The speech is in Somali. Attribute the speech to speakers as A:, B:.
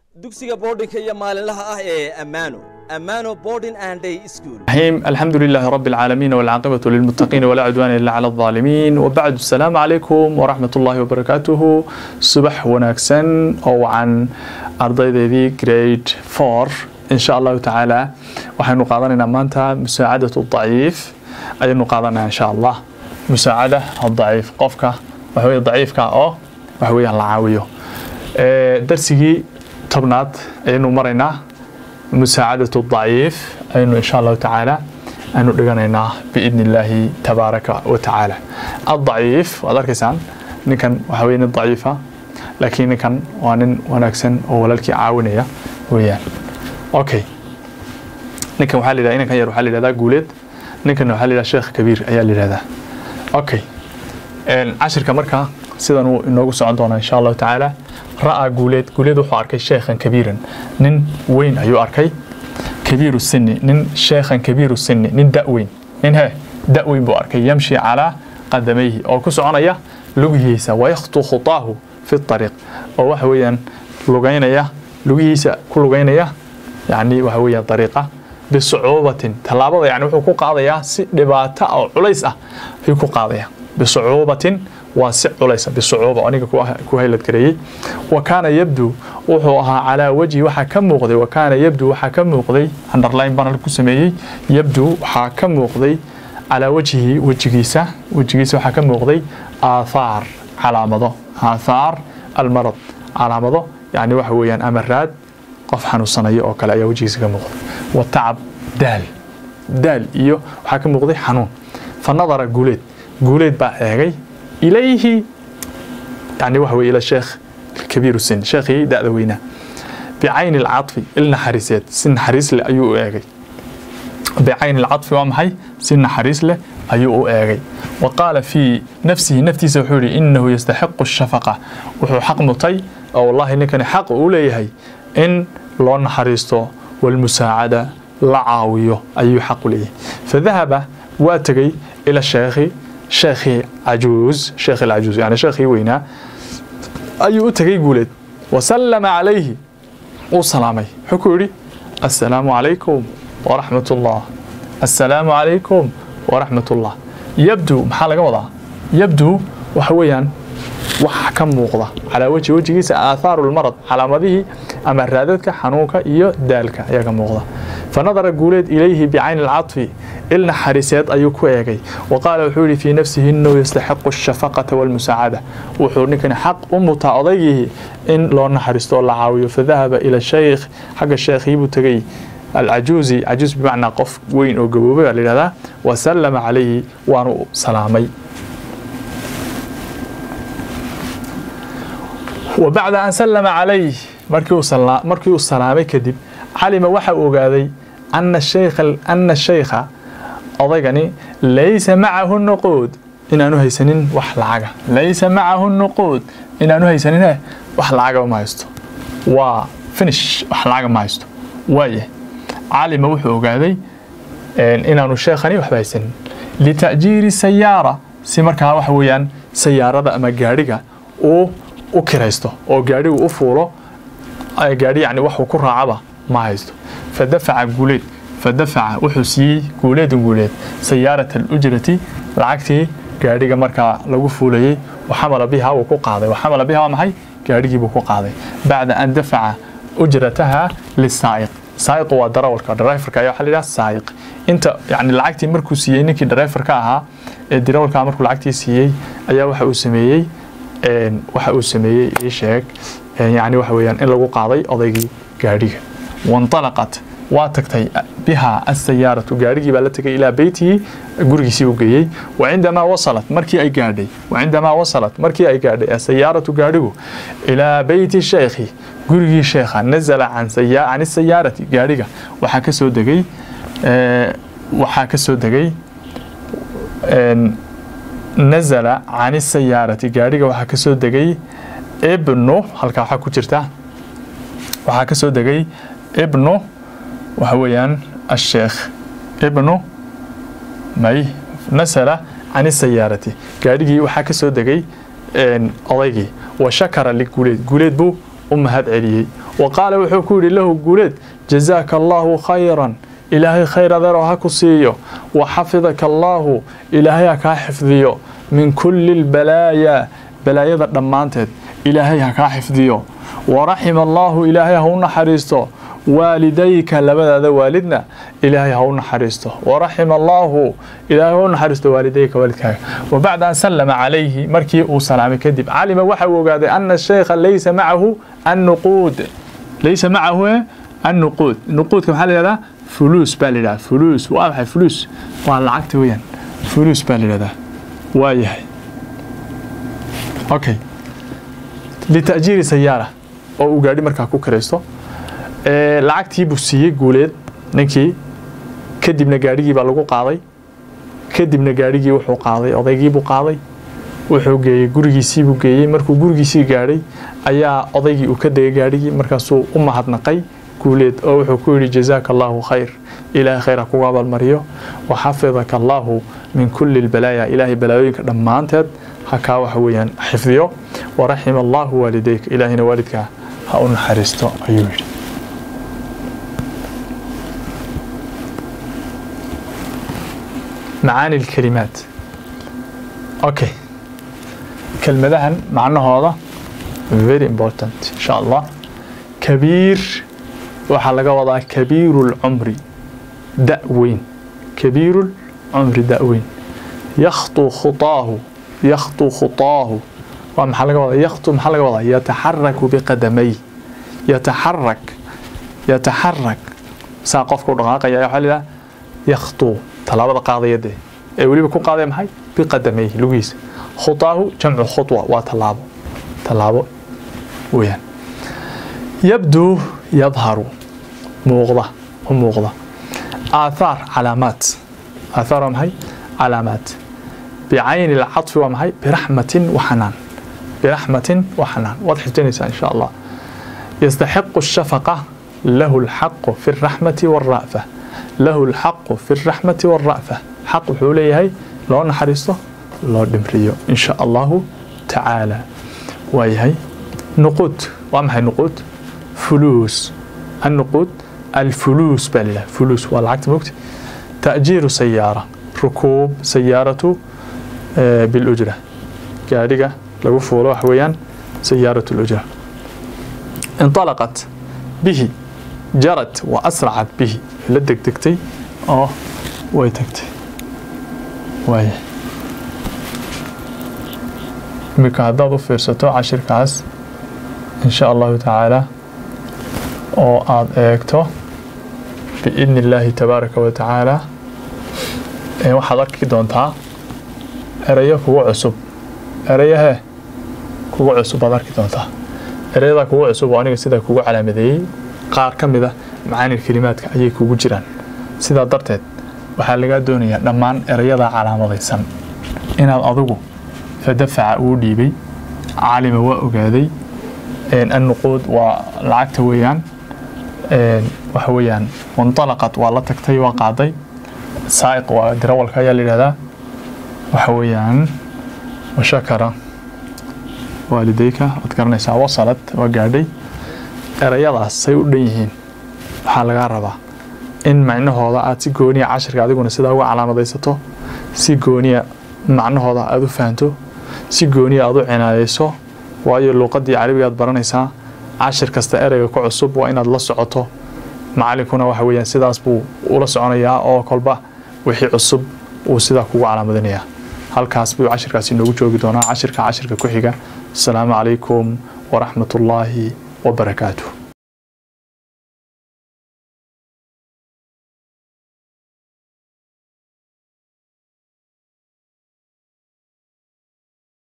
A: dugsiga boardinka iyo maalinlaha ah ee ammaano ammaano boarding and day school
B: الرحيم الحمد لله رب العالمين والعاقبة للمتقين ولا عدوان إلا على الظالمين وبعد السلام عليكم ورحمة الله وبركاته صبح وناكسن أو عن أرضي جريد 4 إن شاء الله تعالى وحين قادنا مانتا مساعدة الضعيف أي قادنا إن شاء الله مساعدة الضعيف قفك وهو ضعيفك أو وهو العاوية درسي تبنات أنه مرينا مساعدة الضعيف أنه إن شاء الله تعالى أنه دغنينا بإذن الله تبارك وتعالى الضعيف وذلك نكن وحوين الضعيفة لكن نكن وانن ونكسن وللك عاونية ويان أوكي نكن وحال إذا إنك يروح حال إذا قولت نكن وحال إذا شيخ كبير أيال هذا أوكي عشر كمركة سيدنا إنه سعدنا إن شاء الله تعالى ra'aa guuleed guuleed wuxuu arkay sheekhan kabiiran nin weyn ayuu arkay kabiiru sinni nin sheekhan kabiiru sinni nin da-weyn nin he da-weyn buu arkay yamshi calaa qadamayhi oo ku soconaya lugihiisa wayakhtu khutaahu fi ariiq oo waxa weeyaan lugaynaya lugihiisa ku lugaynaya yani waxa weeyaan ariiqa bisucuubatin tallaabada yani wuxuu ku qaadayaa si dhibaato oo culays ah ayuu ku qaadaya bisucuubatin waa si culaysa bisucuuba aniga ku haylad gareeyey wa kaana yabdu wuxuu ahaa calaa wajhi waxaa ka muuqday wa kaana yabdu waxaa ka muuqday underline baan ku sameeyey yabdu waxaa ka muuqday calaa wajhihi wejigiisa wejigiisa waxaa ka muuqday aathaar calaamado aathaar almarad calaamado yani waxa weeyaan amaraad qof xanuunsanaya oo kale ayaa wejigiisa ka muuqday wa tacab daal daal iyo waxaa ka muuqday xanuun fa nadara guuleed guuleed baa eegay إليه يعني وهو إلى الشيخ الكبير السن شيخي دأ وينا بعين العطف إلنا حريسات سن حريس له أيو آغي بعين العطف ومحي سن حريس له أيو آغي وقال في نفسه نفتي سوحوري إنه يستحق الشفقة وهو حق مطي أو والله إنك حق أوليه إن لون حريسته والمساعدة لعاويه أي حق ليه فذهب واتقي إلى الشيخ sheekhii cajuuz sheekh alcajuuz yani sheekhii weynaa ayuu u tegay guuleed wasallama calayhi uu salaamay wuxuu ku yidhi assalaamu calaykum waraxmat ullah assalaamu calaykum waraxmat ullah yabdu maxaa laga wadaa yabdu waxa weeyaan waxa ka muuqda calaa wejhi wejigiisa aathaaru lmarad calaamadihii ama raadadka xanuunka iyo daalka ayaa ka muuqda fanadara guuleed ilayhi bicayni alcadfi il naxariiseed ayuu ku eegay wa qaala wuxuu yihi fii nafsihi inuu yastaxiqu ashafaqata walmusaacada wuxuu ninkani xaq u mutaa odaygii in loo naxariisto oo la caawiyo fadahaba ila shaykh xagga sheekhii buu tegey alcajuuzi cajuuz bimacnaa qof weyn oo gaboobay baa layidhahdaa wasallama calayhi waanu salaamay وبعد أن سلم عليه مركي السلامي كدب علم وحا أوغادي أن الشيخ أن الشيخ أضيقني ليس معه النقود إن أنه هيسنين وحلعة ليس معه النقود إن أنه هيسنين وحلعة وما يستو وفنش وحلعة ما يستو وايه علم وحا أوغادي إن أنه الشيخني وحبا هيسنين لتأجير السيارة سيمركها وحويان سيارة أما قارقة و u kiraysto oo gaadhigu u fuulo gaadhi yani waxuu ku raacaba ma haysto fadafaca guuleed fadafaca wuxuu siiyey guuleedun guuleed sayaarat alujrati lacagtii gaadhiga markaa lagu fuulayey waxamala biha wuu ku qaaday waxamala biha waa maxay gaadhigiibuu ku qaaday bacda an dafaca ujrataha lisaa'iq saa'iqu waa darawalka driverka ayaa waxaa la yidhaha saa'iq inta yani lacagtii markuu siiyey ninkii driverka ahaa ee darawalka markuu lacagtii siiyey ayaa waxa uu sameeyey waxa uu sameeyey ii sheeg yani waxa weeyaan in lagu qaaday odaygii gaadhiga wanطalaqat waa tagtay biha asayaaratu gaadhigii baa la tegay ilaa beytihi gurigiisii u geeyey wacindamaa wasalat markii ay gaadhay wacindamaa wasalat markii ay gaadhay asayaaratu gaadhigu ilaa beyti sheekhi gurigii sheekha nazala can isayaarati gaadhiga waxaa ka soo degay waxaa ka soo degay nazala can isayaarati gaadhiga waxaa ka soo degay ibnu halkaa waxaa ku jirta waxaa ka soo degay ibnu waxa weeyaan asheekh ibnu may nasala can isayaarati gaadhigii waxaa ka soo degay odaygii wa shakara liguuleed guuleed buu u mahad celiyey wa qaala wuxuu ku yidhi lahu guuleed jazaaka allaahu khayran ilaahay khayr adeeroo ha ku siiyo wa xafidaka allaahu ilaahay ha kaa xifdiyo min kulli lbalaayaa balaayada dhammaanteed ilaahay ha kaa xifdiyo waraxima allaahu ilaahay ha u naxariisto waalidayka labadaada waalidna ilaahay ha u naxariisto waraxima allaahu ilaahay ha u naxariisto waalidayka waalidkaaga wabacda an sallama calayhi markii uu salaamay kadib calima waxa uu ogaaday ana shaykha laysa macahu annuquud laysa macahu annuquud nuquudka maxaa la yihahdaa fuluus baa la yidhahdaa fuluus waa maxay fuluus waa lacagta weeyaan fuluus baa la yidhahdaa waa yahay okay lita'jiiri sayaara oo uu gaadhi markaa ku karaysto lacagtii buu siiyey guuleed ninkii kadibna gaadhigii baa lagu qaaday kadibna gaadhigii wuxuu qaaday odaygiibuu qaaday wuxuu geeyey gurigiisiibuu geeyey markuu gurigiisii gaadhay ayaa odaygii uu ka degay gaadhigii markaasuu u mahadnaqay guuleed oo wuxuu ku yidhi jazaaka allaahu khayr ilaahay khayr ha kugu abaalmariyo wa xafidaka allaahu min kulli lbalaaya ilaahay balaayooyinka dhammaanteed ha kaa waxa weeyaan xifdiyo waraxima allaahu waalidayka ilaahayna waalidkaa ha u naxariisto ayuu yidhi macaani lkalimaat okay kelmadahan macnahooda very important insha allah kabiir waxaa laga wadaa kabiiru lcumri da weyn kabiiru lcumri da weyn yakhtu khutaahu yakhtu khutaahu waa maxaa laga wadaa yakhtu maxaa laga wadaa yataxaraku biqadamay yataxarak yataxarak saa qofka u dhaqaaqaya waxaa la yidhaha yakhtu tallaabada qaadayade ee weliba ku qaadaya maxay biqadamay lugihiisa khutaahu jamcu khutwa waa tallaabo tallaabo weeyaan yabduu yadharu muuqda u muuqda aathaar calaamaat aathaar waa maxay calaamaat bicayni alcadfi waa maxay biraxmatin waxanaan biraxmatin waxanaan waad xifdinaysaa insha allah yastaxiqu shafaqa lahu alxaqu fi alraxmati waalra'fa lahu alxaqu fi alraxmati waalra'fa xaq wuxuu leeyahay loo naxariisto loo dhimriyo insha allahu tacaala waayahay nuquud waa maxay nuquud fuluus النقود الفلوس بل فلوس والعكس مكت تأجير سيارة ركوب سيارة بالأجرة قارقة لو فولو حويان سيارة الأجرة انطلقت به جرت وأسرعت به لدك دكتي اه ويتكتي واي imika haddaad u fiirsato cashirkaas insha allahu tacaala oo aada eegto biidni illaahi tabaaraka wa tacaala waxaad arki doontaa erayo kugu cusub erayahee kugu cusub baad arki doontaa erayadaa kugu cusub oo aniga sidaa kugu calaamadeeyey qaar ka mid a macaanil kelimaadka ayay kugu jiraan sidaa darteed waxaa lagaa doonayaa dhammaan erayadaa calaamadaysan inaad adigu fadafaca uu dhiibay caalima waa ogaaday annuquud waa lacagta weeyaan waxa weeyaan wanطalaqat waa la tagtay waa qaaday saa'iq waa dirawalka ayaa la yidhahdaa waxa weeyaan washakara waalidayka waad garanaysaa wasalad waa gaadhay erayadaas say u dhan yihiin waxaa lagaa rabaa in macnahooda aad si gooniya cashirka adiguna sidaa uga calaamadaysato si gooniya macnahooda aad u fahanto si gooniya aad u cinaayeyso waayo luuqadii carabiga aad baranaysaa cashir kasta ereyga ku cusub waa inaad la socoto macalinkuna waxa weeyaan sidaas buu ula soconayaa oo kolba wixii cusub uu sidaa kugu calaamadinayaa halkaas buu cashirkaasi inoogu joogi doonaa cashirka cashirka ku xiga asalaamu calaykum waraxmat ullaahi wabarakaatuh